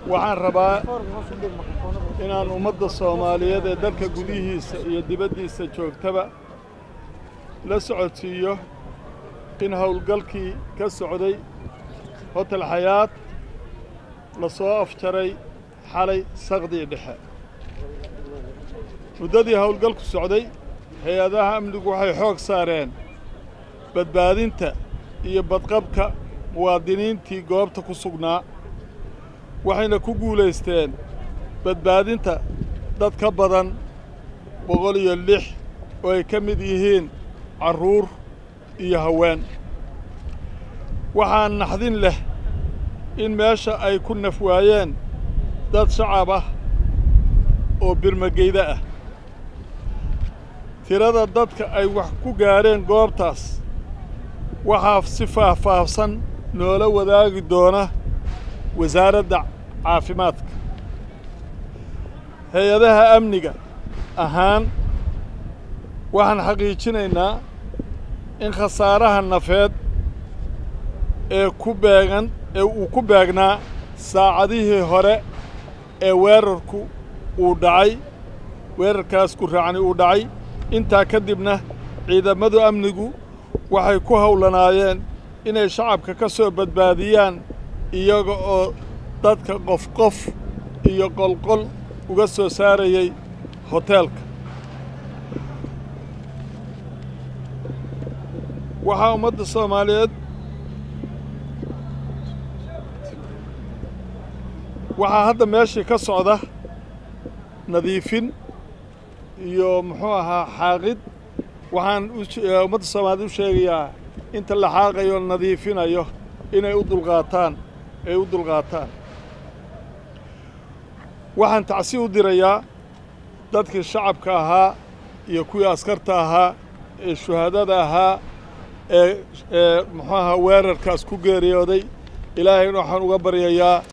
waxaan rabaa inaan ummadda soomaaliyeed ee dalka gudihiisa iyo dibaddiisa joogtaba la socodsiiyo in howlgalkii ka socday hotel xayaad la soo afjaray xalay saqdii dhexe muddadii howlgalku socday hay-adaha amnigu waxay xoog saareen badbaadinta iyo badqabka muwaadiniintii goobta ku sugnaa waxayna ku guulaysteen badbaadinta dad ka badan boqol iyo lix oo ay ka mid yihiin carruur iyo haween waxaa naxdin leh in meesha ay ku naf waayeen dad shacab ah oo birmageyda ah tirada dadka ay wax ku gaadheen goobtaas waxaa si faahfaahsan noola wadaagi doona wasaaradda caafimaadka hay-adaha amniga ahaan waxaan xaqiijinaynaa in khasaaraha nafeed ee ku beegan ee uu ku beegnaa saacadihii hore ee weerarku uu dhacay weerarkaas ku raacni uu dhacay intaa ka dibna ciidamadu amnigu waxay ku howlanaayeen inay shacabka ka soo badbaadiyaan iyaga oo dadka qof qof iyo qolqol uga soo saarayay hoteelka waxaa ummadda soomaaliyeed waxaa hadda meeshii ka socda nadiifin iyo muxuu ahaa xaaqid waxaan ummadda soomaaliyeed u sheegayaa inta la xaaqayo nadiifinayo inay u dulqaataan ay u dulqaataan waxaan tacsi u dirayaa dadkii shacabka ahaa iyo kuwii askarta ahaa ee shuhaadada ahaa ee ee muxuu ahaa weerarkaas ku geeriyooday ilaahayna waxaan uga baryayaa